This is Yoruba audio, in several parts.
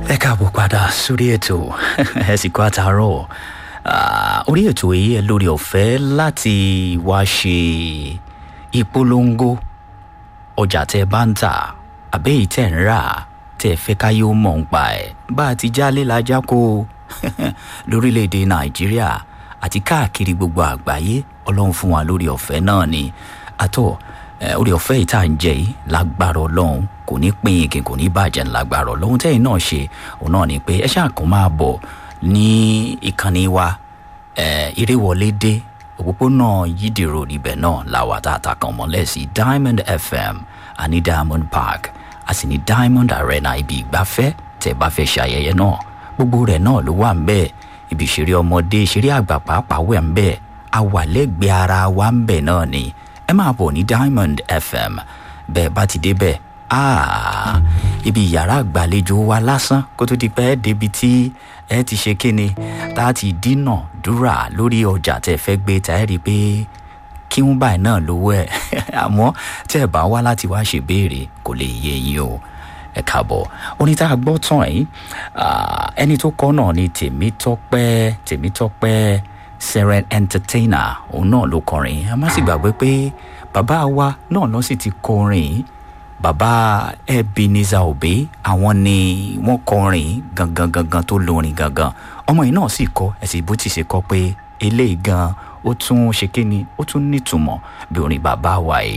ẹ káàbọ̀ padà sórí ètò ẹ sì kó àtàárọ̀ orí ètò yìí ẹ lórí ọ̀fẹ́ láti wá ṣe ìpolongo ọjà tẹ bá ń tà àbẹ́yìí tẹ̀ ń rà tẹ̀ fẹ́ káyé ó mọ̀ ń pa ẹ̀ bá a ti jálé lajá kó lórílẹ̀‐èdè nàìjíríà àti káàkiri gbogbo àgbáyé ọlọ́run fún wa lórí ọ̀fẹ́ náà ni àtọ̀ orí ọ̀fẹ́ yìí tá à ń jẹ yìí lágbára ọlọ́run kò ní pín in kí kò ní bàjẹ́ lágbára ọlọ́run tẹ́yìn náà ṣe òun náà ni pé ẹ ṣáà kàn máa bọ̀ ní ìkànnì wa ìrèwọlé dé òpópónà yídìrò níbẹ̀ náà làwà tá a ta kàn mọ́lẹ̀ sí diamond fm àní diamond park a sì ní diamond arena ibi ìgbafẹ́ tẹ́ bá fẹ́ ṣe ayẹyẹ náà gbogbo rẹ̀ náà ló wà ń bẹ́ẹ̀ ibi ìṣeré ọmọdé ìṣeré àgbà pàápàá wẹ̀ ń bẹ́ẹ̀ a wà lẹ́gbẹ̀ẹ́ ara wa ń bẹ̀ náà ni ẹ máa bọ̀ ní diamond fm bẹ́ẹ̀ bá ti débẹ̀ ah ibi yàrá àgbàlejò wa lásán kó tó di pé ẹ débi tí ẹ ti ṣe kíni tá a ti dínà dúrà lórí ọjà tẹ fẹ́ gbé tá ẹ rí i pé kí wọ́n báyìí náà lówó ẹ̀ àmọ́ tẹ́ ẹ bá wá láti wá ṣèbéèrè kò lè yé yín o ẹ káàbọ̀ oní tá a gbọ́ tán yìí ẹni tó kọ́ náà ni tèmítọ́pẹ́ tèmítọ́pẹ́ seren entertainer òun náà ló kọrin ẹ má sì gbàgbé pé bàbá wa náà lọ sì ti kọrin bàbá ebenezer obe àwọn ni wọ́n kọrin gangan gangan tó lórin gangan ọmọ yìí náà sì kọ ẹ̀sìn bó ti ṣe kọ pé eléyìí gan ó tún ṣe kíni ó tún nítumọ̀ bí orin bàbá wa yìí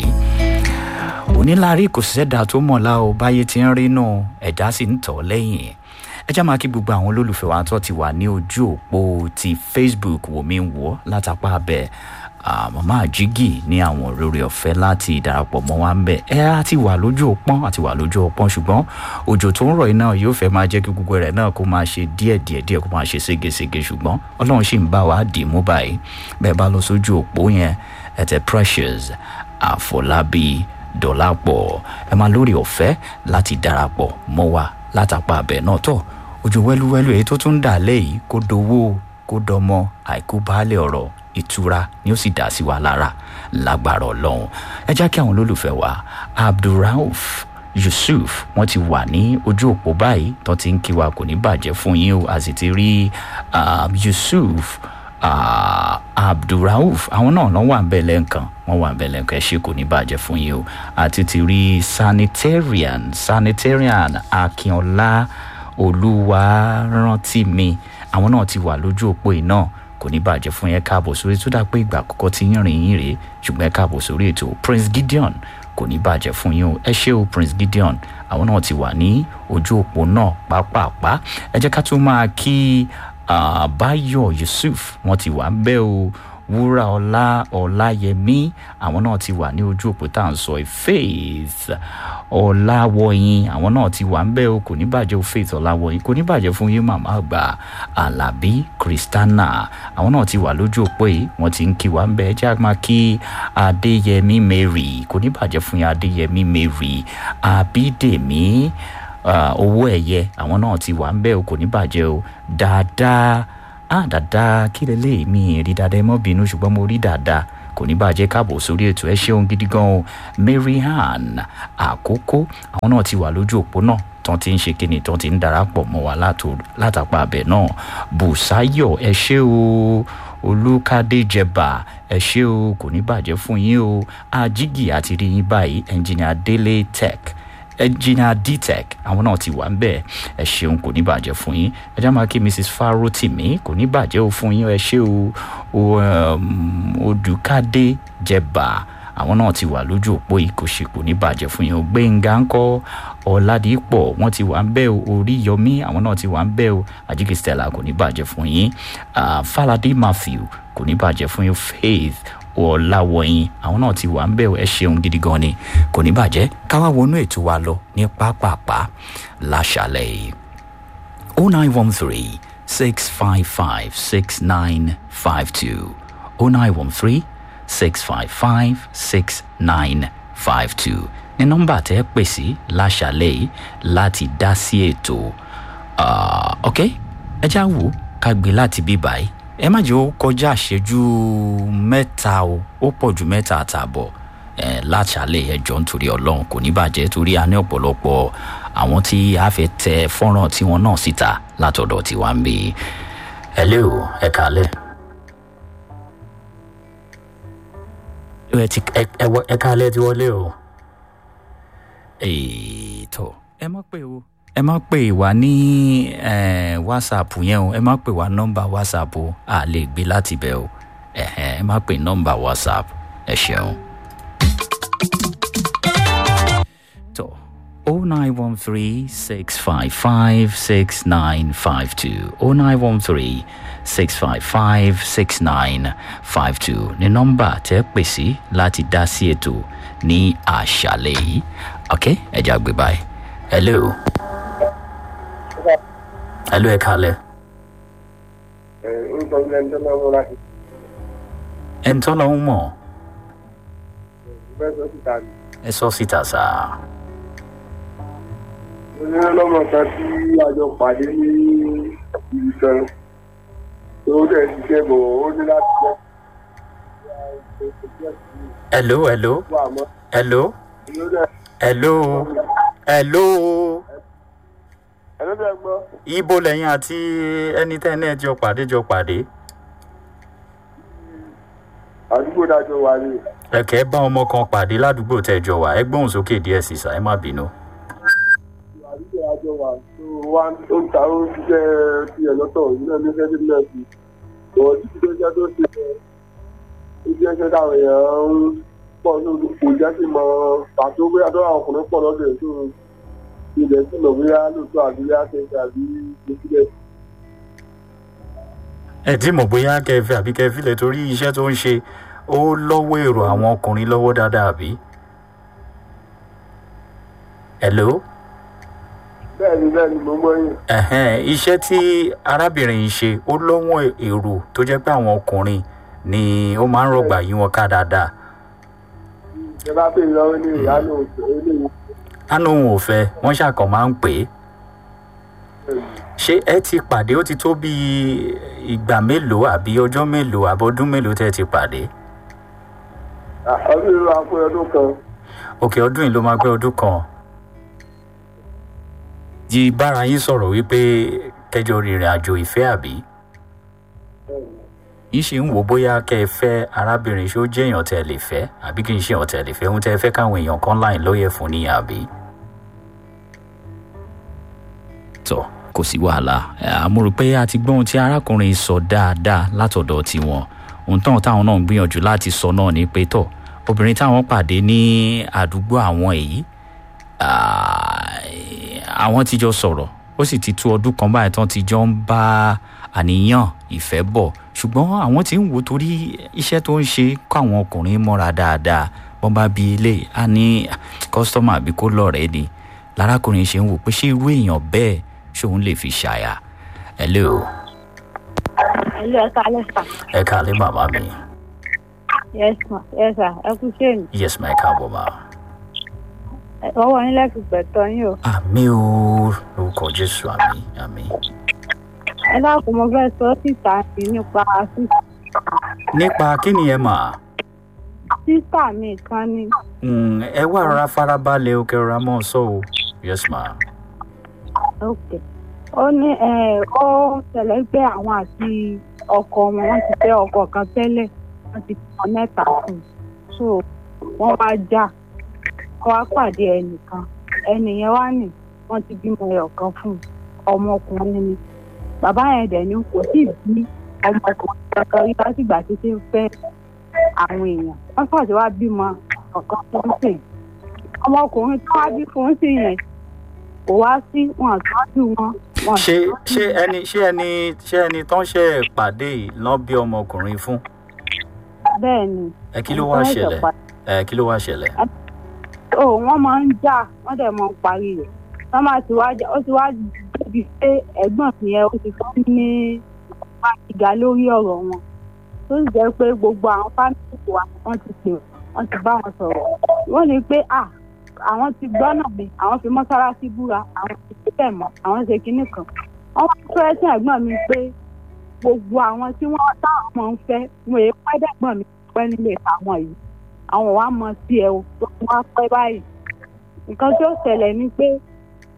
onílárí kò sẹ́dá tó mọ̀ la o báyé ti ń rí náà ẹ̀dá sì ń tọ̀ lẹ́yìn ẹ já máa kí gbogbo àwọn olólùfẹ́ wa tó ti wà ní ojú òpó ti facebook wò mí wò látàpá abẹ màmá àjígì ní àwọn òróró ọ̀fẹ́ láti darapọ̀ mọ́ wa ń bẹ̀ ẹ á ti wà lójú òpọ́n àti wà lójú òpọ́n ṣùgbọ́n òjò tó ń rọ̀ iná yóò fẹ́ máa jẹ́ kí gbogbo rẹ̀ náà kó máa ṣe díẹ̀ díẹ̀ díẹ̀ kó máa ṣe ségesège ṣùgbọ́n ọlọ́run sì ń bá wa dì mú báyìí bẹ́ẹ̀ bá lọ sójú òpó yẹn ẹ tẹ precious àfọlábí dọ̀làpọ̀ ẹ máa lórí ọ̀fẹ́ láti darapọ̀ mọ́ wa látàpá abẹ náà tọ̀ ojú wẹ́lúwẹ́lú èyí tó tún dà lẹ́yìn kó dowó kó dọmọ àìkú baálé ọ̀rọ̀ ìtura ni ó sì dá sí wa lára lágbára ọlọ́run ẹ já kí àwọn olólùfẹ́ wa abdulrauf yusuf wọn ti wà ní ojú òpó báyìí tó ti ń kí wa kò ní bàjẹ́ fún yín o a sì ti rí yusuf uh, abdulrauf àwọn náà lọ wà bẹ́ẹ̀ lẹ́ǹkan wọ́n wà bẹ́ẹ̀ lẹ́ǹkan ẹ ṣe kò ní bàjẹ́ fún yín o àti ti rí sanitarian sanitarian akínọlá olúwarántí mi àwọn náà ti wà lójú òpó yìí náà kò ní bàjẹ́ fún yẹn káàbọ̀ sórí tó dà pé ìgbà àkọ́kọ́ ti ń rìn yín rèé ṣùgbọ́n ẹ káàbọ̀ sórí ètò prince gideon kò ní bàjẹ́ fún yín o ẹ ṣé o prince gideon àwọn náà ti wà ní ojú òpó náà pápápá ẹ jẹ́ ká tún máa kí báyọ̀ yusuf wọ́n ti wà ń bẹ́ o wúrà ọlá ọláyẹmí àwọn náà ti wà ní ojú òpó tá à ń sọ faith ọláwọyìn àwọn náà ti wà ń bẹ́ o kò ní bàjẹ́ o faith ọláwọyìn kò ní bàjẹ́ fún yín màmá àgbà alábí kristana àwọn náà ti wà lójú òpó yìí wọ́n ti ń kí wa ń bẹ́ ẹ jẹ́ àmà kí adéyẹmí mary kò ní bàjẹ́ fún yín adéyẹmí mary abídèmí owó ẹ̀yẹ àwọn náà ti wà ń bẹ́ o kò ní bàjẹ́ o dáadáa ah dáadáa kí lélẹ́yìí mi rí dáadáa ẹ mọ́ bínú ṣùgbọ́n mo rí dáadáa kò ní bàjẹ́ káàbọ̀ sórí ètò ẹ ṣeun gidi gan o marianne àkókò àwọn náà ti wà lójú òpó náà tán ti ń ṣe kíni tán ti ń darapọ̀ mọ́ wa látàpá abẹ náà bùsáyọ̀ ẹ ṣé o olùkàdé jẹba ẹ ṣé o kò ní bàjẹ́ fún yín o ajígì àti rí yín báyìí ẹnjìnìà délé tech ẹnjìnìà dtech àwọn náà ti wà ń bẹ̀ ẹ ṣeun kò ní bàjẹ́ fún yín ẹ já máa kí mrs farotimi kò ní bàjẹ́ o fún yín ẹ ṣe o odùkadé jẹba àwọn náà ti wà lójú òpó yìí kò ṣe kò ní bàjẹ́ fún yín o gbẹ̀ngà ńkọ́ ọ̀làdìpọ̀ wọ́n ti wà ń bẹ̀ o oríyọmí àwọn náà ti wà ń bẹ̀ o àjíkì stella kò ní bàjẹ́ fún yín falade matthew kò ní bàjẹ́ fún yín faith ọ̀làwọ̀yìn àwọn náà ti wà ń bẹ̀ ẹ ṣeun gidi gan ni kò ní bàjẹ́ káwá wọnú ètò wa lọ ní pápápá láṣàlẹ̀ yìí o nine one three six five five six nine five two o nine one three six five five six nine five two ní nọ́mbà tẹ́ pè sí láṣàlẹ̀ yìí láti dá sí ètò ok ẹ já wò ká gbé láti bí báyìí ẹ má jẹ́ ó kọjá àṣejú mẹ́ta o ó pọ̀ ju mẹ́ta àtààbọ̀ láṣàlẹ̀ ẹjọ́ nítorí ọlọ́run kò ní bàjẹ́ torí a ní ọ̀pọ̀lọpọ̀ àwọn tí a fẹ́ tẹ fọ́nrán tiwọn náà síta látọ̀dọ̀ tiwa ń bí hello ẹ kálẹ̀. ẹ ti ẹ ẹ wọ- ẹ kálẹ̀ ti wọlé o. ètò ẹ má pè o ẹ má pè wá ní eh, whatsapp yẹn o ẹ má pè wá nọ́mbà whatsapp o a lè gbé láti bẹ̀ o ẹ̀hẹ́n, ẹ má pè nọ́mbà whatsapp ẹ ṣeun. tó o nine one three six five five six nine five two o nine one three six five five six nine five two ní nọ́mbà tẹ́ pè sí láti dá sí ètò ní àṣálẹ́ yìí ok ẹ jẹ́ àgbẹ̀ báyìí hello hello ẹ kalẹ̀ orúkọ ilé ẹjọ́ náà wọ́n láti ẹ̀ ń tọ́lọ́ ń mọ̀ fẹ́ sọ síta ni. ẹ sọ síta sáà. onírànlọ́mọ kan tí a jọ pàdé ní ibi kan tó dẹ̀ ṣiṣẹ́ bọ̀ ó ní láti jẹ́ hello hello wà mọ́ hello ló dẹ̀ hello hello ẹ̀rọ dẹ̀ gbọ́ ibo lẹ́yìn àti ẹni tẹ́ ẹ náà jọ pàdé jọ pàdé àdúgbò dájọ́ wà ní ẹ̀kẹ́ bá ọmọ kan pàdé ládùúgbò tẹ́ ẹ jọ wà ẹ gbóhùn sókè díẹ̀ sí sá ẹ má bínú. àdúgbò dájọ́ wà tó wá ó ń ta ó ń ṣiṣẹ́ tiẹ̀ lọ́tọ̀ yìí náà ní fẹ́ẹ́ náà sí ọ̀ títí tó jẹ́ tó ṣe ó jẹ́ iṣẹ́ táwọn èèyàn ń pọ̀ lórí kò jẹ́ sí mọ pàtó bóyá tó àwọn ọkùnrin pọ̀ lọ́dọ̀ ẹ̀ tó ilẹ̀ sí lọ bóyá lóòótọ́ àbí bóyá ṣe àbí ìpínlẹ̀ ẹ tí mọ̀ bóyá kẹfẹ́ àbí kẹfílẹ̀ torí iṣẹ́ tó ń ṣe ó lọ́wọ́ èrò àwọn ọkùnrin lọ́wọ́ dáadáa àbí. hello bẹ́ẹ̀ ni bẹ́ẹ̀ ni mo mọ yín ẹ̀hẹ́n iṣẹ́ tí arábìnrin yìí ṣe ó lọ́wọ́ èrò tó jẹ́ pé àwọn ọkùnrin ni ó máa ń rọgbà yí wọn ká dáadáa. ẹ bá pè lọ́wọ́ ní ìyáálò eléyìí ánú òun ò fẹ́ wọ́n ṣàkàn máa ń pè é ṣé ẹ ti pàdé ó ti tó bí ìgbà mélòó àbí ọjọ́ mélòó àbọ̀dún mélòó tẹ́ ẹ ti pàdé ọdún ìlú àpò ọdún kan òkè ọdún yìí ló máa pẹ́ ọdún kan yí bára yín sọ̀rọ̀ wípé kẹjọ rìnrìn àjò ìfẹ́ àbí yín ṣe ń wò bóyá kẹ́ ẹ fẹ́ arábìnrin ṣó jẹ́ èèyàn tẹ́ ẹ lè fẹ́ àbí kì í ṣe èèyàn tẹ́ ẹ lè fẹ́ ohun tẹ́ ẹ fẹ́ káwọn èèyàn kan láì lóye fún níyà àbí. tọ kò sí wàhálà àmúrò pé a ti gbọ́ ohun tí arákùnrin sọ dáadáa látọ̀dọ̀ tiwọn ohun tán táwọn náà ń gbìyànjú láti sọ náà ni pé tọ obìnrin táwọn pàdé ní àdúgbò àwọn èyí ah, àwọn ti jọ sọ̀rọ̀ ó sì ti tó ọdún kan báyìí tán ti jọ ń bá àníyàn ìfẹ́ bọ̀ ṣùgbọ́n àwọn tí ń wò torí iṣẹ́ tó ń ṣe kọ́ àwọn ọkùnrin mọ́ra dáadáa wọ́n bá bi ilé a ní kọ́sítọ́mà àbí kó lọ́ọ̀rẹ́ ni lárákùnrin ṣe ń wò pé ṣé irú èèyàn bẹ́ẹ̀ ṣòun lè fi ṣàyà hello Hello, ẹ káalẹ́ sà. ẹ káàlẹ́ màmá mi Yes ma, yes sà, ẹ kú ṣéènì. yes ma ẹ káàbọ̀ ma Ọwọ́ yín lẹ́fi gbẹ̀tọ̀ yín o. àmì o lórúkọ jésù àmì àmì. Ẹ dákun mo fẹ́ sọ sísà mi nípa sísà. nípa kí ni ẹ mà Sísà mi kan ni. Mm, ẹ wá rọra farabalẹ̀ o kẹ́ rọra mọ́ ọ sọ o yes ma Ok. Ó ní ẹ̀ ó ṣẹlẹ̀ pé àwọn àti ọkọ wọn wọ́n ti fẹ́ ọkọ kan tẹ́lẹ̀ wọ́n ti fọ mẹ́ta fún un. So wọ́n wá já. Wọ́n wá pàdé ẹnìkan. Ẹnìyẹn wá nì wọ́n ti bímọ ẹyọ kan fún un. Ọmọkùnrin ni. Bàbá yẹn dẹ̀ ni kò tí ì bí ọmọkùnrin kankan rí látìgbà tí ti ń fẹ́ àwọn èèyàn. Wọ́n sọ̀tì wá bímọ ọ̀kan fún un sìn. Ọmọkùnrin tó wá bí fún un sìn yẹn kò wá sí wọn àtọ́jú wọn. wọn ṣé àtọ́jú ṣé ẹni ṣé ẹni ṣé ẹni tán ṣe pàdé yìí lọ́n bí ọmọkùnrin fún bẹ́ẹ̀ ni. ẹ kí ló wá Wọ́n ṣẹlẹ̀ ṣẹ̀ṣẹ̀ pa- ẹ kí ló wá ṣẹlẹ̀ ó wọ́n máa ń jà wọ́n dẹ̀ máa ń parí rẹ̀ wọ́n máa ti wá jà ó ti wá débi pé ẹ̀gbọ́n mi yẹn ó ti fẹ́ ní wá ìgà lórí ọ̀rọ̀ wọn tó sì jẹ́ pé gbogbo àwọn fámìlì wa wọ́n ti pè wọ́n ti bá wọn sọ̀rọ̀ wọ́n ní pé à àwọn ti gbọ́nà mi àwọn fi mọ́sálásí búra àwọn ti fi bẹ̀ mọ́ àwọn ṣe kinní kan wọ́n wá fẹ́ sí ẹ̀gbọ́n mi pé gbogbo àwọn tí wọ́n táwọn máa ń fẹ́ wọn èé pẹ́ dẹ́gbọ́n mi pẹ́ nílé àwọn yìí àwọn wa mọ sí ẹ o tó wá pẹ́ báyìí nǹkan tí ó ṣẹlẹ̀ ni pé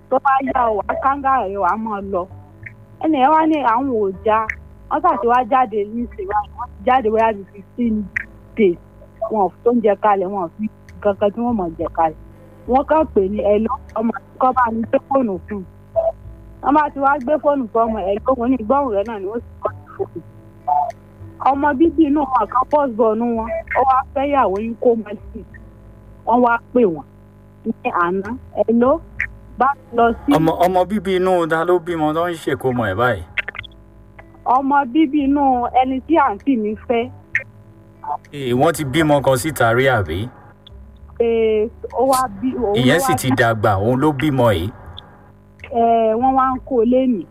tó bá yá ọ wá kángá rẹ wàá mọ̀ lọ ẹnì yẹn wá ní àwọn ò já wọ́n ṣàti wá jáde ní ìsìnwá wọ́n ti jáde wáyà bíi fifteen days wọn ò tó ń jẹ kalẹ̀ wọn ò fi kankan tí wọ́n mọ̀ jẹ kalẹ̀ wọ́n kàn pè ní ẹ lọ ọmọ kọ́ bá ní gbé fóònù fún un wọ́n bá ti wá gbé fóònù fún ọmọ ẹ lóhun ní ìgbọ́hùn rẹ náà ni ó sì kọ́ sí fóònù ọmọ bíbí inú wọn kan pọ́sbọ̀nù wọn ó wá fẹ́yàwó yín kó mọ́ sí wọ́n wá pè wọ́n ní àná ẹ ló bá lọ sí ọmọ ọmọ bíbí inú ta ló bímọ tó ń ṣèkómọ ẹ báyìí. ọmọ bíbí inú ẹni tí àǹtí mi fẹ́ ee wọ́n ti bímọ kan síta rí àbí. pé ó wá bí òun ló ìyẹn sì wá ti dàgbà òun ló bímọ yìí. ẹ wọ́n wá ń kó lẹ́nìí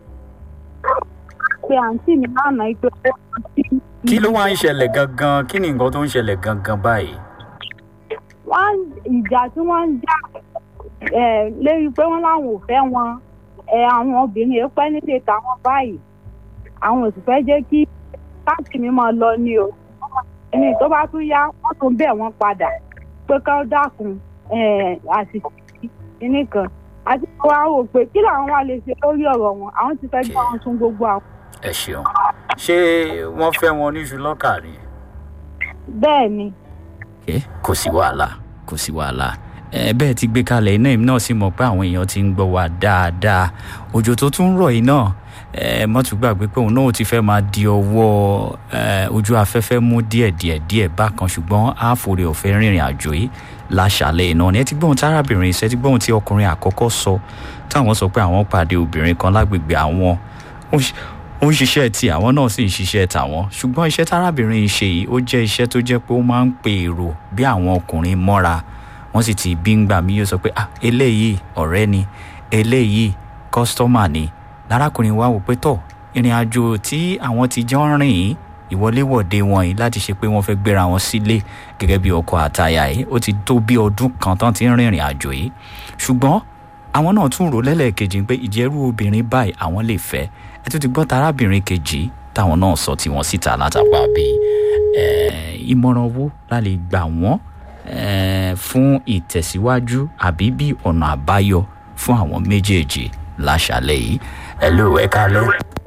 pé àǹtí mi lánàá pé ó wá sí. kí ló wá ń ṣẹlẹ̀ gangan kí ni nǹkan tó ń ṣẹlẹ̀ gangan báyìí. wọ́n ìjà tí wọ́n ń jà ẹ̀ lérí pé wọ́n láwọn ò fẹ́ wọn ẹ̀ àwọn obìnrin yẹn pẹ́ nílé tàwọn báyìí àwọn ò sì fẹ́ jẹ́ kí káàtì mi máa lọ ní o ẹni tó bá tún yá wọ́n tún bẹ̀ wọ́n padà pé ká dákun ẹ̀ àsìkò kìíní kan àti pé wọ́n á wò pé kí làwọn wá lè ṣe lórí ọ̀rọ̀ wọn àwọn ti fẹ́ gbọ́ wọn tún gbogbo àwọn. ẹ ṣeun ṣé wọ́n fẹ́ wọn níṣu lọ́kà ni. bẹ́ẹ̀ ni Okay, kò sí wàhálà kò sí wàhálà ẹ bẹ́ẹ̀ ti gbé kalẹ̀ iná èmi náà sì mọ̀ pé àwọn èèyàn ti ń gbọ́ wa dáadáa òjò tó tún rọ̀ yìí náà ẹ mọ́tò gbàgbé pé òun náà ti fẹ́ máa di ọwọ́ ẹ, ojú afẹ́fẹ́ mú díẹ̀ díẹ̀ díẹ̀ bákan ṣùgbọ́n àforí ọ̀fẹ́ rìnrìn àjò yìí láṣàlẹ̀ iná ni ẹ ti gbóhùn tárábìnrin ṣe ti gbóhùn tí ọkùnrin àkọ́kọ́ sọ táwọn sọ pé àwọn pàdé obìnrin kan lágbègbè àwọn ó ń ṣe- ó ń ṣiṣẹ́ tí àwọn náà sì ń ṣiṣẹ́ tàwọn ṣùgbọ́n iṣẹ́ tárábìnrin yìí ṣe yìí ó jẹ́ iṣẹ́ tó jẹ́ pé ó máa ń pe èrò bí àwọn ọkùnrin mọ́ra wọ́n sì ti bí ń gbà mí yóò sọ pé ah eléyìí ọ̀rẹ́ ni eléyìí kọ́sítọ́mà ni lárákùnrin wa wò pé tọ̀ ìrìn àjò tí àwọn ti jọ ń rìn yìí ìwọléwọ̀de wọn yìí láti ṣe pé wọ́n fẹ́ gbéra wọn sílé gẹ́gẹ́ bí ọkọ àtaya yìí ó ti tó bí ọdún kan tán ti ń rìnrìn àjò yìí ṣùgbọ́n àwọn náà tún rò lẹ́lẹ́kejì pé ìjẹ́rú obìnrin báyìí àwọn lè fẹ́ ẹ tún ti gbọ́ tarábìnrin kejì táwọn náà sọ tiwọn síta látàpá bíi ìmọ̀ràn owó la lè gbà wọ́n eh, fún ìtẹ̀síwájú àbí bí ọ̀nà àbáyọ fún àwọn méjèèjì láṣàlẹ̀ yìí ẹ ló ẹ kálẹ̀.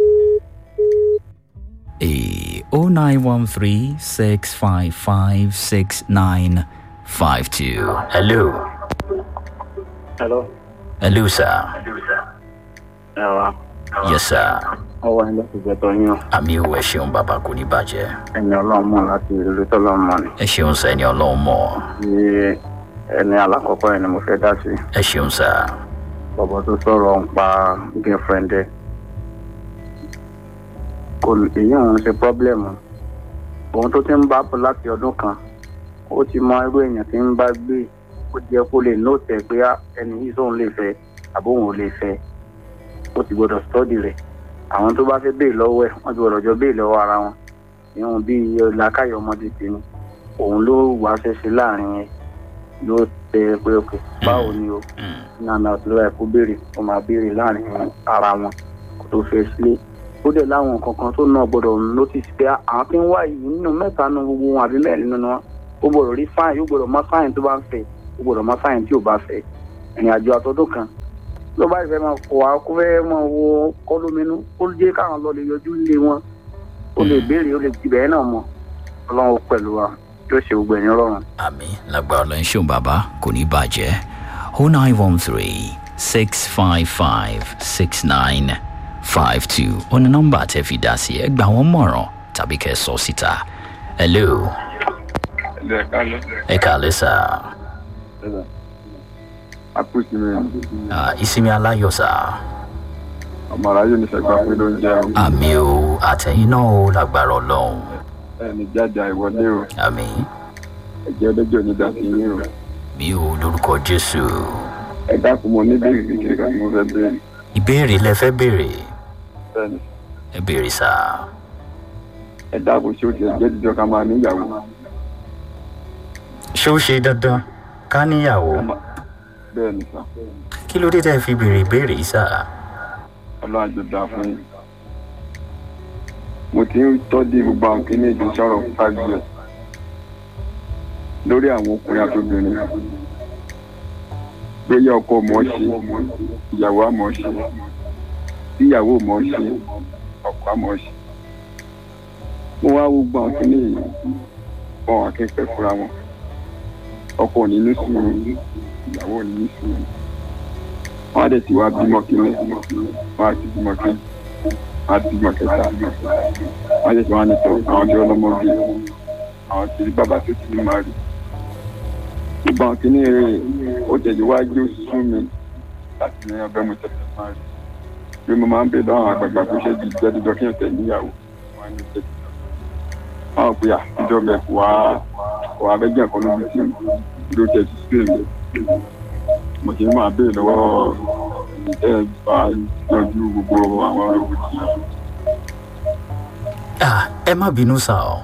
o nine one three six five five six nine five two. hello hello. hello sir ẹ wá yes sir ọwọ́ yín ló ti jẹ́ tọ́yún o. àmì ìwé ṣeun bàbá kò ní bàjẹ́ ẹni ọlọ́run mọ̀ láti ìlú tọ́lọ́run mọ̀ ni. ẹ ṣeun sir ẹni ọlọ́run mọ̀ ní ẹni alákọ̀ọ́kọ́ yẹn ni mo fẹ́ dá sí. ẹ ṣeun sir bọ̀bọ̀ tó sọ̀rọ̀ ń pa girlfriend ẹ̀. kò èyí òun ṣe pọ́blẹ́mù. òun tó ti ń bá bọ̀ láti ọdún kan ó ti mọ irú èèyàn tí ń bá gbé ó jẹ́ kó lè nóòtẹ̀ pé á, ẹni yìí sóun lè fẹ́ àbóhùn ò lè fẹ́ ó ti gbọ́dọ̀ stọ́dì rẹ̀ àwọn tó bá fẹ́ béè lọ́wọ́ ẹ̀ wọ́n ti gbọ́dọ̀ jọ béè lọ́wọ́ ara wọn ìhun bíi làákàyọ̀ ọmọdé tèmi òun ló wàá ṣẹṣẹ láàrin yẹn ló tẹ pé òkè báwo ni o Mm, nana lọ́wọ́ ẹ̀ kó béèrè kó máa béèrè láàrin ara wọn kó tó fẹ́ sílé ó dẹ̀ láwọn nǹkan kan tó náà gbọ́dọ̀ notice pé àwọn tí ń wá yìí nínú mẹ́ta nu gbogbo wọn àbí mẹ́rin nínú wọn ó gbọ́dọ̀ rí fáìn ó gbọ́dọ̀ mọ fáìn tó bá ń fẹ́ ó gbọ́dọ̀ mọ fáìn tí ò bá fẹ́ ìrìn àjò àtọ́dún kan ló bá ìfẹ́ máa kọ̀ wá kó fẹ́ máa wo kọ́lóminú ó jẹ́ káwọn lọ lè yọjú ilé wọn ó lè béèrè ó lè tibẹ̀ náà mọ ọlọ́run pẹ̀lú wa yóò ṣe gbogbo ẹ̀yìn rọrùn. àmì lágbára lọ ń ṣeun bàbá kò ní bàjẹ́ o nine one three six five five six nine five two ó ní nọ́mbà tẹ́ fi dá sí ẹ gbà wọ́n mọ̀ràn tàbí kẹ́ ẹ sọ síta hello ẹ kálẹ̀ ẹ kàlẹ́ sà àpòtí mi Ah, ìsinmi aláyọ̀ sà ọmọ aráyé ní sẹgbà pé ló ń jẹun àmì o àtẹ̀yìn náà ó lágbára ọlọ́run ẹni jáde àìwọlé o àmì ẹjẹ ọlẹjọ ní dàbí yín o mi ò lórúkọ jésù ẹ dákun mo ní bèrè kékeré kan tí mo fẹ́ bèrè ìbéèrè lẹ fẹ́ béèrè bẹ́ẹ̀ni ẹ béèrè sà ẹ dákun ṣé o ti jẹ́ jíjọ ká máa níyàwó ṣé ó ṣe dandan ká níyàwó bẹ́ẹ̀ni sá kí ló dé tẹ́ fi béèrè ìbéèrè yìí sà. ọlọ́run àjò dáa fún yín mo ti ń tọ́jú gbogbo àwọn kí ní èdè sọ̀rọ̀ five years lórí àwọn ọkùnrin àti obìnrin bóyá ọkọ mọ̀ ọ́ ṣe ìyàwó àmọ̀ ọ́ ṣe ìyàwó mọ̀ ọ́ ṣe ọkọ àmọ̀ ọ́ ṣe. mo wá wo gbọ́n kínní yìí wọn akẹ́kọ̀ọ́ fúnra wọn ọkọ ò ní ní sùúrù ìyàwó ò ní ní sùúrù wọn á dẹ̀ ti wá bímọ kínní wọn á ti bímọ kínní wọn á ti bímọ kẹta wọn á dẹ̀ ti wá nítọ̀ àwọn tí ọlọ́mọ bí àwọn tí bàbá tó ti ní máa rí ìgbọ̀n kínní rẹ̀ ó tẹ̀lé wájú sún mi láti ní ọbẹ̀ mo tẹ̀lé máa rí bí mo máa ń bè lọ́wọ́ àwọn àgbààgbà kó ṣe di ìjẹ́ dídọ́ kí n tẹ̀lé níyàwó wọn ní tẹ̀lé wọn ò pè à ìjọba kò wá kò wá bẹ́jẹ̀ kan lóbi tí ló tẹ̀ sí sí èmi mo ti máa bè lọ́wọ́ ẹ̀ bá yanjú gbogbo àwọn olówó tí Ah, ẹ má bínú sá o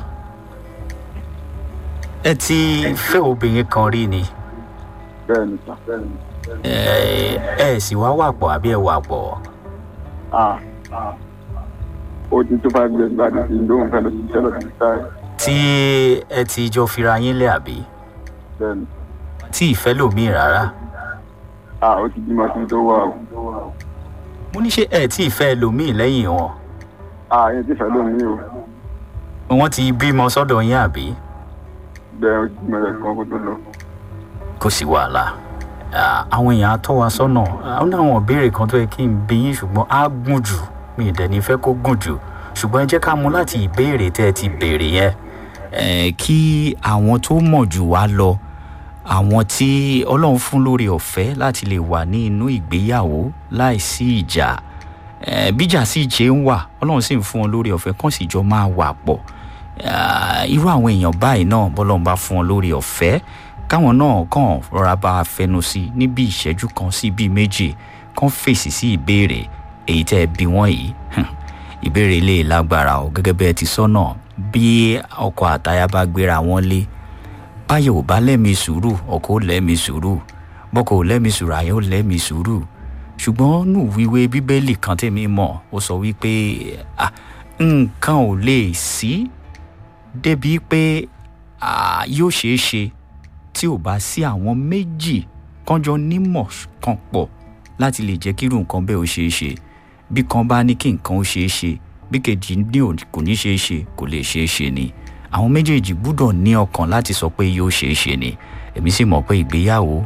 ẹ ti fẹ́ obìnrin kan rí ni bẹ́ẹ̀ ni sà bẹ́ẹ̀ ni. ẹ ẹ sì wá wà pọ̀ àbí ẹ wà pọ̀ Ah, ó ti tó five years láti fi lóhùn fẹ́ lọ sí iṣẹ́ lọ́dún táì tí ẹ ti jọ fira yín lé àbí bẹ́ẹ̀ ni. tí ìfẹ́ lòmíì rárá Ah, ó ti bímọ sí tó wà o. mo ní ṣe ẹ tí ìfẹ́ lòmíì lẹ́yìn wọn Ah, yẹn ti fẹ́ lómi o. wọ́n ti bímọ sọ́dọ̀ yín àbí bẹ́ẹ̀ ó ti bímọ rẹ̀ kan kó tó lọ. kò sí wàhálà Ah, àwọn èèyàn á tọ́ wa sọ́nà àwọn àwọn ìbéèrè kan tó yẹ kí n bí yín ṣùgbọ́n á gùn jù mi ì dẹ̀ ní fẹ́ kó gùn jù ṣùgbọ́n ẹ jẹ́ ká mú láti ìbéèrè tẹ́ ẹ ti béèrè yẹn Eh, kí àwọn tó mọ̀ jù wá lọ àwọn tí ọlọ́run fún lórí ọ̀fẹ́ láti lè wà ní inú ìgbéyàwó láìsí ìjà Eh, bíjà sì jẹ́ ń wà ọlọ́run sì ń fún wọn lórí ọ̀fẹ́ kàn sì jọ máa wà pọ̀ Ah, irú àwọn èèyàn báyìí náà bọ́lọ́run bá fún wọn lórí ọ̀fẹ́ káwọn náà kàn rọra bá a fẹnu sí níbi ìṣẹ́jú kan sí bíi méjì kàn fèsì sí ìbéèrè èyí tẹ́ ẹ bí wọ́n yìí ìbéèrè ilé lágbára o gẹ́gẹ́ bẹ́ẹ̀ ti sọ́nà bí ọkọ àtaya bá gbéra wọn lé báyọ̀ ò bá lẹ́mi sùúrù ọkọ ò lẹ́mi sùúrù bọ́kọ ò lẹ́mi sùúrù àyẹ̀ ò lẹ́mi sùúrù ṣùgbọ́n nù wíwé bíbélì kan tèmi mọ̀ ó sọ wípé ah, nǹkan ò lè sí débi pé ah, yóò ṣeé ṣe tí ò bá sí àwọn méjì kánjọ nímọ̀ kan pọ̀ láti lè jẹ́ kírú nǹkan bẹ́ẹ̀ ó ṣeé ṣe bí kan bá ní kí nǹkan ó ṣeé ṣe bí kejì ní ò kò ní ṣeé ṣe kò lè ṣeé ṣe ni àwọn méjèèjì gbúdọ̀ ní ọkàn láti sọ pé yóò ṣeé ṣe ni èmi sì mọ̀ pé ìgbéyàwó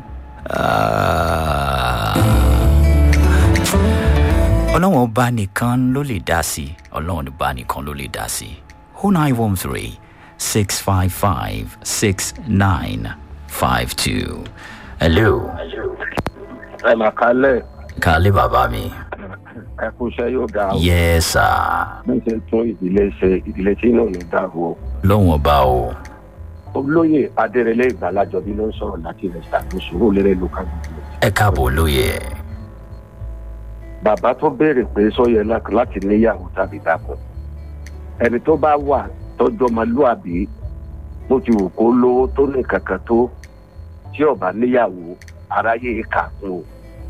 ah, ọlọ́run ọba nìkan ló lè dá sí ọlọ́run ọba nìkan ló lè dá sí o nine one three six five five six nine five two hello ẹ mà kálẹ̀ kálẹ̀ bàbá mi ẹ kú iṣẹ́ yóò ga o yes sir bí ṣe tún ìdílé ṣe ìdílé tí inú mi dàrú o. lọ́wọ́n ọba o olóyè adérẹlẹ ìgbàlájọbí ló ń sọ̀rọ̀ láti rẹ̀ ṣàkóso olérè local government. ẹ káàbọ̀ lóye bàbá tó béèrè pé sọyẹ láti níyàwó tàbí dàpọ̀ ẹni tó bá wà tọjọ́ ọmọlúàbí bó ti wù kó lówó tó ní kankan tó tí ó bá níyàwó aráyé kà kún o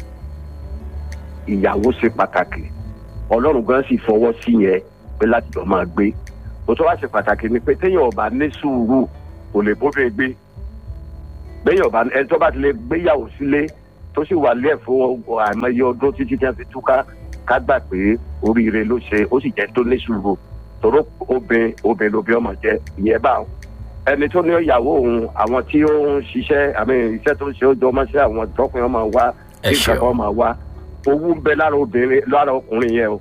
ìyàwó ṣe pàtàkì ọlọ́run gan sì fọwọ́ sí yẹn pé láti jọ máa gbé bó tó wá ṣe pàtàkì ni pé téèyàn ọba ní sùúrù kò lè bófin gbé béèyàn ọba ẹni tó bá ti lè gbéyàwó sílé tó sì wà lé ẹ̀fọ́ àìmọye ọdún títí tí wọ́n fi túká ká gbà pé oríire ló ṣe ó sì jẹ́ tó ní sùúrù tòró obìnrin obìnrin lóbi ọmọ jẹ ìyẹn bá wọn ẹni tó ní ìyàwó òun àwọn tí ó ń ṣiṣẹ́ àmì iṣẹ́ tó ń ṣe ó jọ ọmọ sí àwọn tọkùnrin ọmọ wa ẹ kí ṣeun nǹkan kan máa wá owó ń bẹ lára obìnrin lára ọkùnrin yẹn o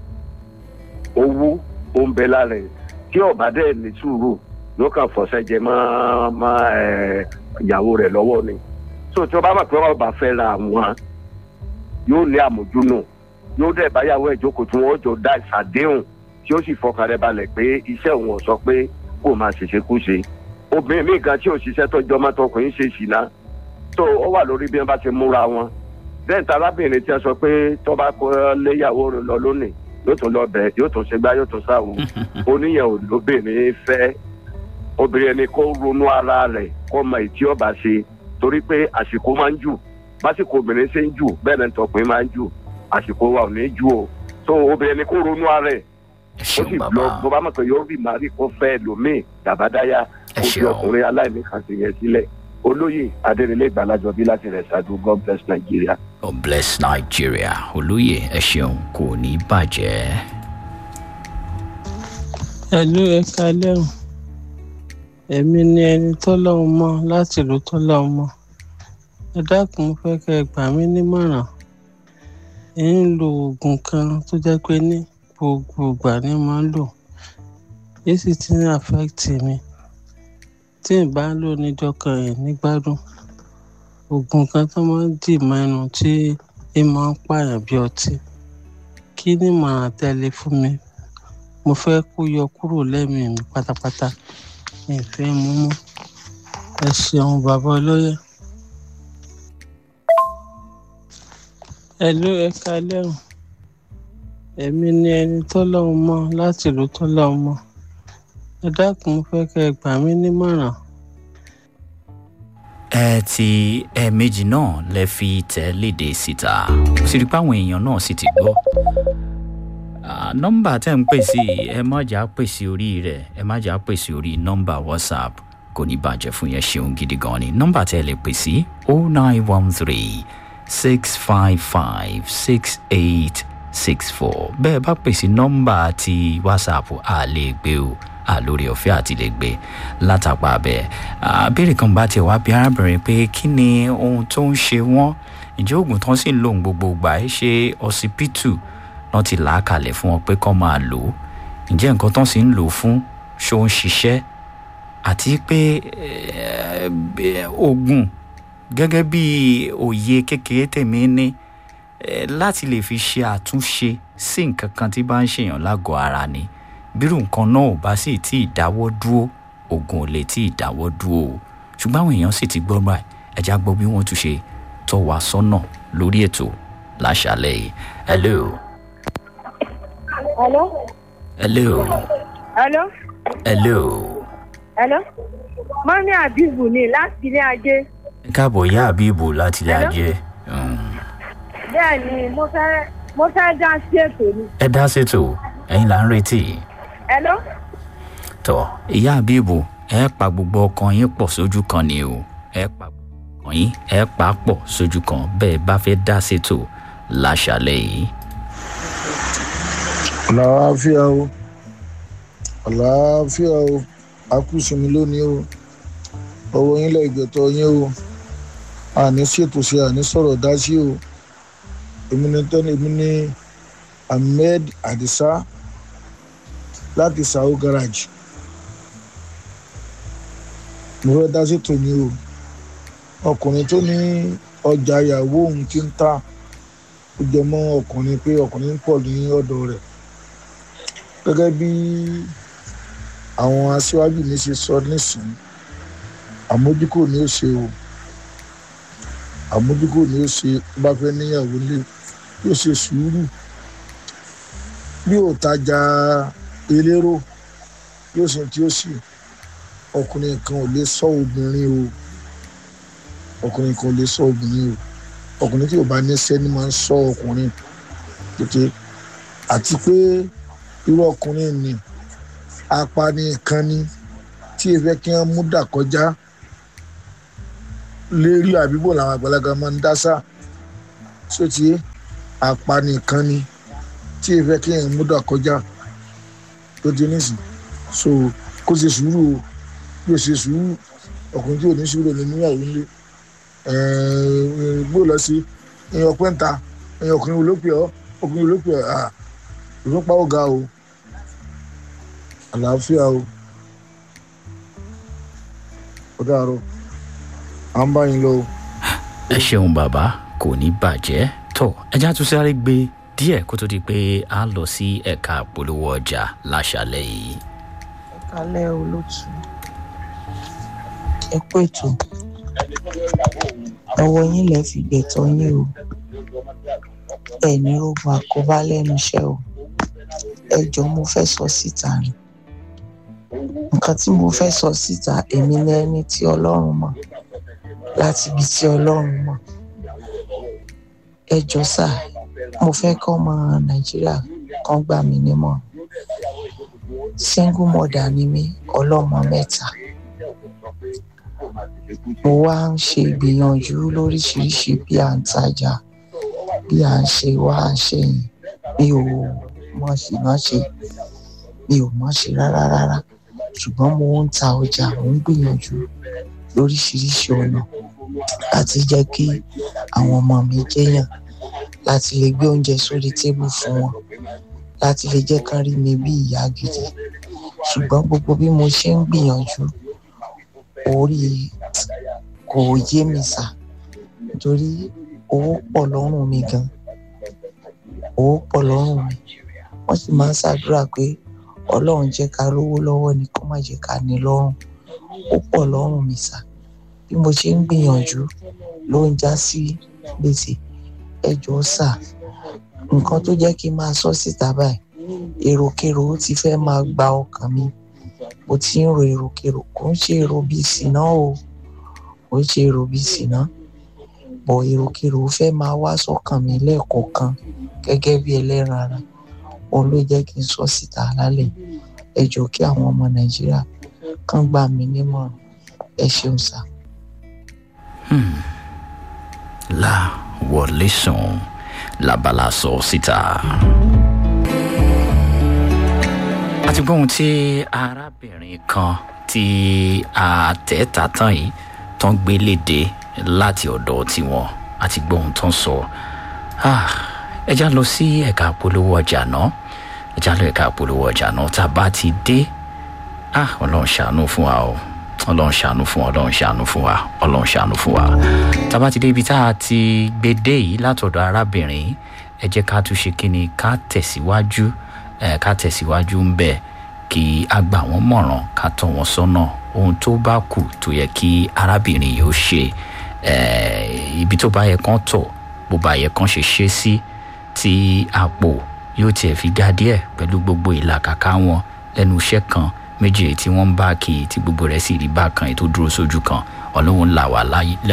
owó ó ń bẹ lára ẹ tí ọba dẹ ní sùúrù ló kàn fọṣẹ jẹ mọ mọ ẹ ìyàwó rẹ lọ́wọ́ ni so tí ọba mọ̀ pé ọba fẹ́ ra wọn yóò ní àmójúnù yóò dẹ̀ báyàwó ẹ̀ jókòó tí wọ́n jọ dá ìsàdéhùn tí ó sì fọkàn rẹ̀ balẹ̀ pé iṣẹ́ òun ò sọ pé kó máa ṣèṣe kú ṣe obìnrin míì gan tí ò ṣiṣẹ́ tọ́jú ọmọ tọkùnrin ṣe ṣìnà tó ó wà lórí bí wọ́n bá ti múra wọn bẹ́ẹ̀ ta arábìnrin tí a sọ pé tó bá kó léyàwó rẹ̀ lọ lónìí yóò tún lọ bẹ̀ yóò tún ṣe gbá yóò tún sáwò oníyẹn ò lóbìnrin fẹ́ obìnrin ẹni kó ronú ara rẹ̀ kó mọ ìtí ọba ṣe torí pé àsìkò máa ń jù básìkò obìnrin ṣe ń jù bẹ́ẹ̀ náà tọkùnrin máa ń jù àsìkò wa ò ní jù o tó obìnrin ẹni kó ronú ara rẹ̀ ẹ ó sì ṣeun lọ bàbá bó bá mọ̀ pé yóò rí màrí kó fẹ́ lòmíì dàbádáyà ẹ kó fi ṣeun ọkùnrin aláìní kan sì yẹn sílẹ̀ olóyè adérẹlẹ ìgbàlájọbí láti rẹ ṣáájú god bless nigeria. god bless nigeria olóyè ẹ ṣeun kò ní bàjẹ́. ẹ̀lú ẹ̀ka lẹ́hùn èmi ni ẹni tọ́lọ́hún mọ́ láti ìlú tọ́lọ́hún mọ́ ẹ dákun mo fẹ́ kẹ́ ẹ gbà mí nímọ̀ràn ẹ̀ ń lo oògùn kan tó jẹ́ pé ní gbogbo ìgbà ni màá ń lò èyí sì ti ń àfẹ́ẹ̀tì mi tí n bá lò níjọ́ kan ẹ̀ nígbádùn oògùn kan tó máa ń dì mọ́ ẹnu tí ẹ máa ń pààyàn bí ọtí kí ni màá tẹ́lẹ̀ fún mi mo fẹ́ kó yọ kúrò lẹ́mìí mi pátápátá mi ì fẹ́ mú mọ́ ẹ ṣeun bàbá ọlọ́yẹ. ẹ̀lú ẹ̀ka lẹ́hùn èmi ni ẹni tọ́lọ́hún mọ́ láti ìlú tọ́lọ́hún mọ́ ẹ dákun mo fẹ́ kẹ́ ẹ gbà mí nímọ̀ràn ẹ ti ẹ̀ẹ̀mejì náà lẹ fi tẹ̀ léde síta sì rí i pé àwọn èèyàn náà sì ti gbọ́ Ah, nọ́mbà tẹ́ ń pè sí ẹ má jà pè sí orí rẹ̀ ẹ má jà pè sí orí nọ́mbà whatsapp kò ní bàjẹ́ fún yẹn ṣeun gidi gan ni nọ́mbà tẹ́ lè pè sí oh nine one three six five five six eight six four bẹ́ẹ̀ bá pè sí nọ́mbà ti whatsapp a lè gbé o a lórí ọ̀fẹ́ àti lè gbé látàpá bẹ́ẹ̀ àbẹ̀rẹ̀ kan bá tiẹ̀ wá bí arábìnrin pé kí ni ohun tó ń ṣe wọ́n ǹjẹ́ oògùn tán sì ń lò ń gbogbo gbà ẹ́ ṣe ọsibítù wọ́n ti là á kalẹ̀ fún wọn pé kọ́ máa lò ó ǹjẹ́ nǹkan tán sì ń lò ó fún ṣó ń ṣiṣẹ́ àti pé oògùn gẹ́gẹ́ bí òye kékeré tèmi ní láti lè fi ṣe àtúnṣe sí nǹkan kan tí bá ń ṣèyàn lágọ̀ọ́ ara ni bírù nǹkan náà ò bá sì tí ì dáwọ́ dúró oògùn ò lè tí ì dáwọ́ dúró o ṣùgbọ́n àwọn èèyàn sì ti gbọ́ báyìí ẹ̀já gbọ́ bí wọ́n tún ṣe tọ́ wa sọ́nà lórí ètò láṣálẹ̀ yìí hello. Hello? hello. Hello? hello. Hello? Mọ́mí Àbíbù ni láti ilé ajé. ẹ káàbọ̀ ìyá àbíbù láti ilé Hello? ajé Bẹ́ẹ̀ ni mo fẹ́ mo fẹ́ dá sí ètò ni. ẹ dá ṣètò ẹ̀yin là ń retí Hello? tọ ìyá àbíbù ẹ pa gbogbo ọkàn yín pọ̀ sójú kan ni o ẹ pa gbogbo ọkàn yín ẹ pa á pọ̀ sójú kan bẹ́ẹ̀ bá fẹ́ dá ṣètò láṣálẹ̀ yìí. àlàáfíà o àlàáfíà o akúsinmi lónìí o ọwọ́ yín lẹ́gbẹ̀tọ́ yín o àní ṣètò ṣe àní sọ̀rọ̀ dá sí o èmi ni tẹ́ni èmi ni ahmed adisa láti sao garage mo fẹ́ dá ṣètò ní o ọkùnrin tó ní ọjà ìyàwó òun ti ń ta ó jẹ mọ́ ọkùnrin pé ọkùnrin ń pọ̀ ní ọ̀dọ̀ rẹ̀ gẹ́gẹ́ bí àwọn aṣíwájú mi ṣe sọ nísìnyí àmójúkò ni ó ṣe o àmójúkò ni ó ṣe tó bá fẹ́ níyàwó lé yóò ṣe sùúrù bí ò tajà elérò yóò ṣe tí ó sì ọkùnrin kan ò lè sọ obìnrin o ọkùnrin kan ò lè sọ obìnrin o ọkùnrin tí ò bá níṣẹ́ ni máa ń sọ ọkùnrin tètè àti pé irú ọkùnrin ni apani kan ni tí ẹ fẹ́ kí wọ́n mú dà kọjá lérí àbíbò làwọn àgbàlagbà máa ń dásà sóti apani kan ni tí ẹ fẹ́ kí wọ́n mú dà kọjá tó ti nísìn so kó ṣe sùúrù o yóò ṣe sùúrù ọkùnrin tí ò ní sùúrù ní níyàwó ńlẹ gbó lọ sí èèyàn pẹ́ńta èèyàn ọkùnrin olópè ọ ọkùnrin olópè ọ ìfúnpá ó ga o àlàáfíà o ó dàárọ̀ à ń bá yín lọ o. ẹ ṣeun bàbá kò ní bàjẹ́ tó ẹja tún sáré gbé díẹ̀ kó tó di pé a lọ sí ẹ̀ka polówó ọjà láṣálẹ̀ yìí. kálẹ̀ olótú ẹ kú ètò ọwọ́ yín lẹ fi gbẹ̀tọ́ yín o ẹ̀ní ogun àkóbá lẹ́nu iṣẹ́ o ẹ jọ mo fẹ́ sọ síta ni nǹkan tí mo fẹ́ sọ síta èmi ní ẹni tí ọlọ́run mọ̀ láti ibi tí ọlọ́run mọ̀ ẹ jọ sà mo fẹ́ kọ́ ọmọ nàìjíríà kan gbà mí nímọ̀ single mother ni mí ọlọ́mọ mẹ́ta mo wá ń ṣe ìgbìyànjú lóríṣiríṣi bí à ń tajà bí à ń ṣe wá ṣe yìí mi ò mọ̀ sí má ṣe mi ò mọ̀ ṣe rárá rárá ṣùgbọ́n mo ń ta ọjà mo ń gbìyànjú lóríṣiríṣi ọ̀nà láti jẹ́ kí àwọn ọmọ mi jẹ́yàn láti lè gbé oúnjẹ sórí tébù fún wọn láti lè jẹ́ kán rí mi bí ìyá gidi ṣùgbọ́n gbogbo bí mo ṣe ń gbìyànjú orí kò yé mi sà nítorí owó pọ̀ lọ́rùn mi gan owó pọ̀ lọ́rùn mi wọ́n sì máa ń ṣàdúrà pé ọlọ́run jẹ́ ká lówó lọ́wọ́ ni kó má jẹ́ ká ní lọ́rùn ó pọ̀ lọ́rùn mi sà bí mo ṣe ń gbìyànjú ló ń já sí gbèsè ẹ jọ̀ọ́ sà nǹkan tó jẹ́ kí n máa sọ síta báyìí èròkèrò ó ti fẹ́ máa gba ọkàn mi mo ti ń ro èròkèrò kò ń ṣe èrò bíi sìná o kò ń ṣe èrò bíi sìná bọ̀ èròkèrò ó fẹ́ máa wá sọ́kàn mi lẹ́ẹ̀kọ̀ọ̀kan gẹ́gẹ́ bí ẹlẹ́ran ara òun ló jẹ́ kí n sọ síta lálẹ́ ẹ jọ̀ọ́ kí àwọn ọmọ nàìjíríà kàn gbà mí nímọ̀ràn ẹ ṣeun sà. la wọlé sùn labala sọ síta. àti gbóhùn tí arábìnrin kan tí àtẹ̀tà tán yìí tán gbé léde láti ọ̀dọ̀ tiwọn àti gbóhùn tán sọ ẹ já lọ sí ẹ̀ka polówó ọjà náà ẹ já lọ ẹ̀ka polówó ọjà náà tá a bá ti dé ọlọ́run ṣàánú fún wa o ọlọ́run ṣàánú fún wa ọlọ́run ṣàánú fún wa ọlọ́run ṣàánú fún wa tá a bá ti dé ibi tá a ti gbé dé yìí látọ̀dọ̀ arábìnrin ẹ jẹ́ ká tún ṣe kí ni ká tẹ̀síwájú ẹ ká tẹ̀síwájú ń bẹ̀ kí a gbà wọ́n mọ̀ràn ká tọ́ wọn sọ́nà ohun tó bá kù tó yẹ kí arábìnrin yìí ó ṣe ibi tó bá yẹ kán tọ̀ bó bá yẹ kán ṣe ṣe sí tí àpò yóò tiẹ̀ fi ga díẹ̀ pẹ̀lú gbogbo ìlàkàkà wọn lẹ́nu iṣẹ́ kan méjì tí wọ́n ń bá kí tí gbogbo rẹ̀ sì rí bákan ètò dúró sójú kan ọlọ́run là wá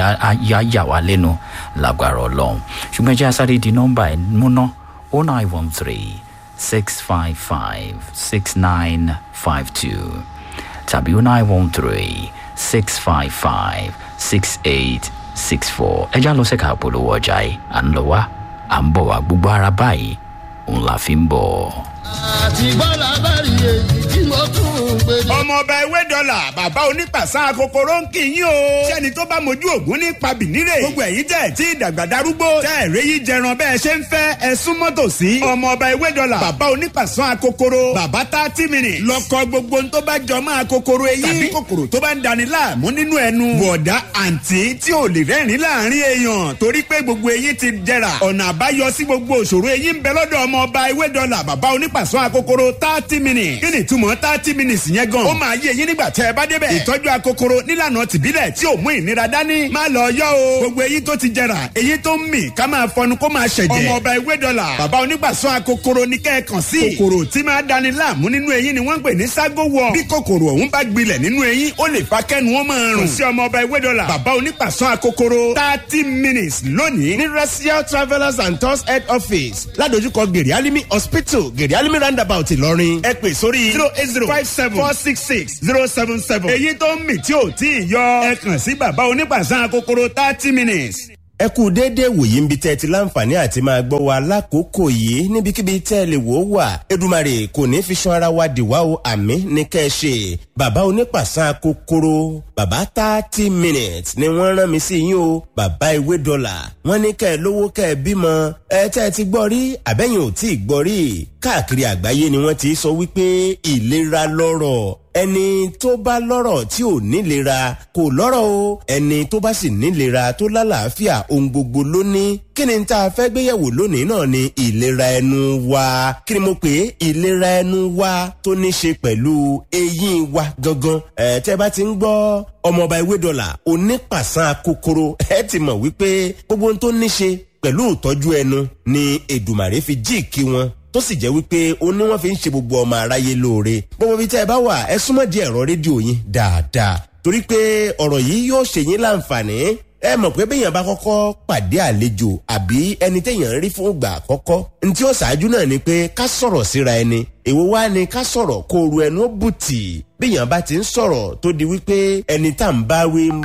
yá wá lẹ́nu lágbára ọlọ́run ṣùgbọ́n ẹjẹ́ asáré di nọ́mbà ẹ̀ múná o nine one three six five five six nine five two tàbí o nine one three six five five six eight six four ẹjẹ́ àlọ́ sẹ́ka àpolówó ọjà yìí à ń lọ wá à ń bọ̀ wá gbogbo ara báyìí òun la fi ń bọ̀. àti bọ́lá bá rí èyí tí mo tún ń gbé. ọmọọba ewé dọ́là bàbá onípàṣà kòkòrò ń kì í yín o. sẹ́ni tó bá mojú ògún ní pabìnírè. gbogbo ẹ̀yin tẹ̀ tí ìdàgbà darúgbó. tẹ́ ẹ̀rẹ́ yìí jẹran bẹ́ẹ̀ ṣe ń fẹ́ ẹ súnmọ́ tòsí. ọmọọba ewé dọ́là bàbá onípàṣà kòkòrò. bàbá thirty minutes. lọ́kọ gbogbo tó bá jọ máa kòkòrò eyín. tàbí kòkòrò tó bá ń dani láàmú nínú ẹnu. bọ̀dá àǹtí tí ò lè rẹ́rìn láàrin èèyàn torí pé gbogbo eyín ti jẹrà. ọ̀nà àbáyọ sí gbogbo òṣòro eyín ń bẹ lọ́dọ̀ ọmọọba ewé dọ́là bàbá onípàṣọ akokoro thirty minutes. kí ni túmọ̀ thirty minutes yẹn gan. ó máa yé eyín nígbà tẹ́ ẹ bá débẹ̀. ìtọ́jú akokoro nílànà tìbílẹ̀ tí ò mú ìnira dání. má lọ yọ o. gbogbo eyín tó ti jẹrà eyín tó ń mì ká máa fọnu kó máa ṣẹ̀jẹ̀. ọmọ ọba ewé dọ́là bàbá onípàṣọ akokoro ní kẹ́ẹ̀kan sí. kòkòrò tí máa dani láàmú nínú eyín ni wọ́n ń pè ní ságo wọ. bí kòkòrò ọ̀hún bá gbilẹ̀ nínú eyín ó lè fa kẹ́nu wọn máa rùn. kò sí ọmọ ọba ewé dọ́là bàbá onípàṣọ akokoro thirty minutes lónìí ní racial travellers and tours head office ládojúkọ gèrè alimi hospital gèrè alimi roundabout ìlọrin ẹ pè sórí zero eight zero five seven four six six zero seven seven èyí tó ń mì tí ò tí ì yọ ẹ kàn sí bàbá onípàṣán kòkòrò thirty minutes. ẹ kú déédéé wòye ń bi tẹ́ ẹ ti láǹfààní àti máa gbọ́ wa lákòókò yìí níbikíbi tẹ́ ẹ lè wò ó wà edumare kò ní fi ṣan ara wa dìwà o àmì ní kẹ́ ẹ ṣe bàbá onípàṣán kòkòrò bàbá thirty minutes ni wọ́n rán mi sí yín o bàbá ewé dọ́là wọ́n ní kẹ́ ẹ lówó kẹ́ ẹ bímọ ẹ tẹ́ ẹ ti gbọ́ rí àbẹ́yìn ò tí ì gbọ́ rí káàkiri àgbáyé ni wọ́n ti sọ wípé ìlera lọ́rọ̀ ẹni tó bá lọ́rọ̀ tí ò nílera kò lọ́rọ̀ o ẹni tó bá sì nílera tó lálàáfíà ohun gbogbo ló ní kí ni tá a fẹ́ gbéyẹ̀wò lónìí náà ni ìlera ẹnu wa kí ni mo pè é ìlera ẹnu wa tó ní ṣe pẹ̀lú eyín wa gangan ẹ̀ tẹ́ bá ti ń gbọ́ ọmọọba ewé dọ́là onípàṣán kòkòrò ẹ ti mọ̀ wípé gbogbo ohun tó ní ṣe pẹ̀lú ìtọ́jú ẹnu ni èdùmàrè fi jíìkì wọn tó sì jẹ́ wípé ó ní wọ́n fi ń ṣe gbogbo ọmọ aráyé lóore gbogbo ibi tẹ́ ẹ bá wà ẹ súnmọ́ di ẹ̀rọ rédíò yín dáadáa torí pé ọ̀rọ̀ yìí yóò ṣe yín láǹfààní ẹ mọ̀ pé béèyàn bá kọ́kọ́ pàdé àlejò àbí ẹni téèyàn ń rí fún ìgbà àkọ́kọ́ ntí ó ṣáájú náà ni pé ká sọ̀rọ̀ síra ẹni èwo wá ni ká sọ̀rọ̀ kó ru ẹnu ó bùtì béèyàn bá ti ń sọ̀rọ̀ tó di wípé ẹni tá à ń bá wí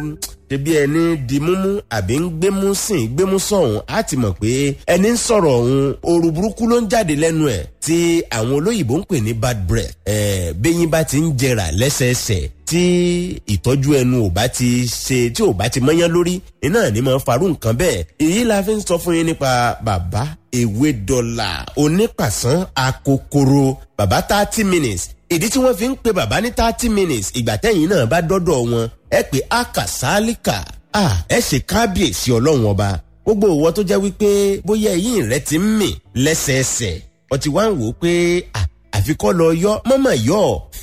ṣe bí ẹni di múmú àbí ń gbémú sìn gbémú sọ̀hún á ti mọ̀ pé ẹni ń sọ̀rọ̀ ọ̀hún ooru burúkú ló ń jáde lẹ́nu ẹ̀ tí àwọn olóyìnbó ń pè ní bad breath ẹ̀ bẹ́yìn bá ti ń jẹrà lẹ́sẹẹsẹ tí ìtọ́jú ẹnu ò bá ti ṣe tí ò bá ti mọ́yán lórí iná ní máa farú nǹkan bẹ́ẹ̀ èyí la fi ń sọ fún yín nípa bàbá ewé dọ́là onípàṣán akokoro bàbá thirty minutes ìdí tí wọ́n fi ń pe bàbá ní thirty minutes ìgbà tẹ́yìn náà bá dọ́dọ̀ wọn ẹ pé akasálíkà ẹ ṣe kábíyèsí ọlọ́run ọba gbogbo ìwọ tó jẹ́ wípé bóyá ẹ̀yìn rẹ ti ń mì lẹ́sẹẹsẹ ọtí wá ń wò ó pé àfikọ́ lọ yọ mọ́mọ́ yọ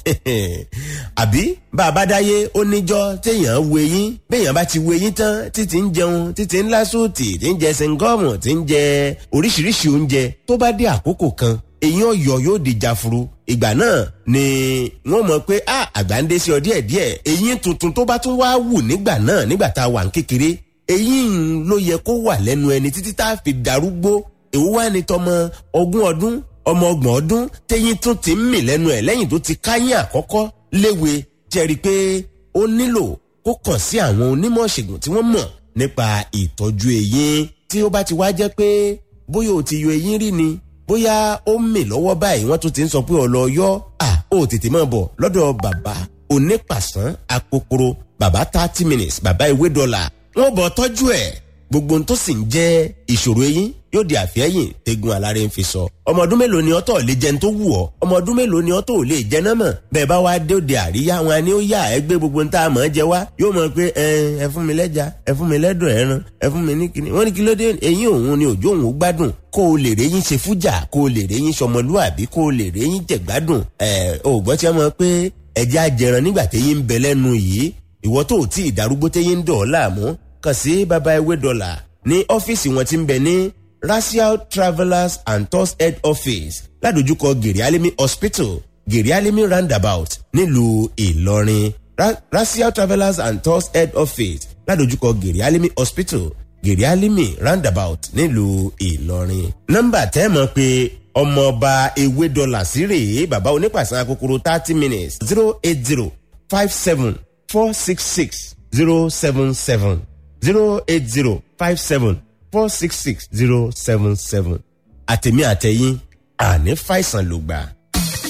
àbí bàbá dáyé ó níjọ́ téèyàn wo eyín béèyàn bá ti wo eyín tán títí ń jẹun títí ń lásùtì tí ń jẹ sẹńgọ́ọ̀mù tí ń jẹ oríṣiríṣi oúnjẹ tó bá dé àkókò kan eyín ọ̀yọ́ yóò di jafuru ìgbà náà ni wọ́n mọ̀ pé a àgbà ń dé sí ọ díẹ̀díẹ̀ eyín tuntun tó bá tún wá wù nígbà náà nígbà tá a wà ń kékeré eyín ló yẹ kó wà lẹ́nu ẹni títí tá a fi darúgbó èwo wá ní tọmọ ogún ọdún ọmọ ọgbọ̀n ọdún téyín tún ti ń mì lẹ́nu ẹ̀ lẹ́yìn tó ti káyín àkọ́kọ́ léwe jẹ́rìí pé ó nílò kó kàn sí àwọn onímọ̀ ṣègùn tí wọ́n mọ̀ nípa ìtọ́jú eyín tí ó bá ti wá jẹ́ pé bóyá o ti yọ eyín rí ni bóyá ó ń mì lọ́wọ́ báyìí wọ́n tún ti ń sọ pé ọ̀lọ́ yọ à ó tètè máa bọ̀ lọ́dọ̀ bàbá onípàṣán akokoro bàbá thirty minutes bàbá ìwé dọ́là wọ́n bọ̀ tọ́jú ẹ̀ gbogbo ohun tó sì ń jẹ́ ìṣòro eyín yóò di àfẹ́yìn tegun aláré ń fi sọ. ọmọ ọdún mélòó ni ọtọ̀ lè jẹun tó wù ọ́ ọmọ ọdún mélòó ni ọtọ̀ ò lè jẹ náà mọ̀ bẹ́ẹ̀ bá wá dé òde àríyá wọn ni ó yà ẹ gbé gbogbo ń tá a mọ̀ ẹ́ jẹ wá yóò mọ̀ pé ẹ fún mi lẹ́ja ẹ fún mi lẹ́dọ̀ ẹran ẹ fún mi ní kíní wọ́n ní kí ló dé eyín òun ni òjò òun gbádùn kó o lè réyìn ṣe fújà kó o lè réyìn ṣọmọlúàbí kó o lè réyìn jẹ̀gbádùn ẹ ò gbọ́ tí wọ́n mọ̀ pé ẹja jẹran nígbà téyín ń bẹ lẹ́nu yìí ìwọ tó ò tí ì darúgbó téyín ń dọ̀ ọ́ láàmú kàn sí baba ewé dọ́là ní ọ́fíìsì wọn ti ń bẹ ní racial travellers and tours head office ládojúkọ gèrè alimi hospital gèrè alimi roundabout nílùú ìlọrin Ra racial travellers and tours head office ládojúkọ gèrè alimi hospital gèrè alimi roundabout nílùú ìlọrin. nọ́mbà tẹ́ mọ̀ pé ọmọọba ewé dọ́là sí rèé bàbá onípàṣẹ kòkòrò thirty minutes zero eight zero five seven four six six zero seven seven zero eight zero five seven four six six zero seven seven àtẹ̀mí àtẹ̀yìn àní fàìsàn ló gbà.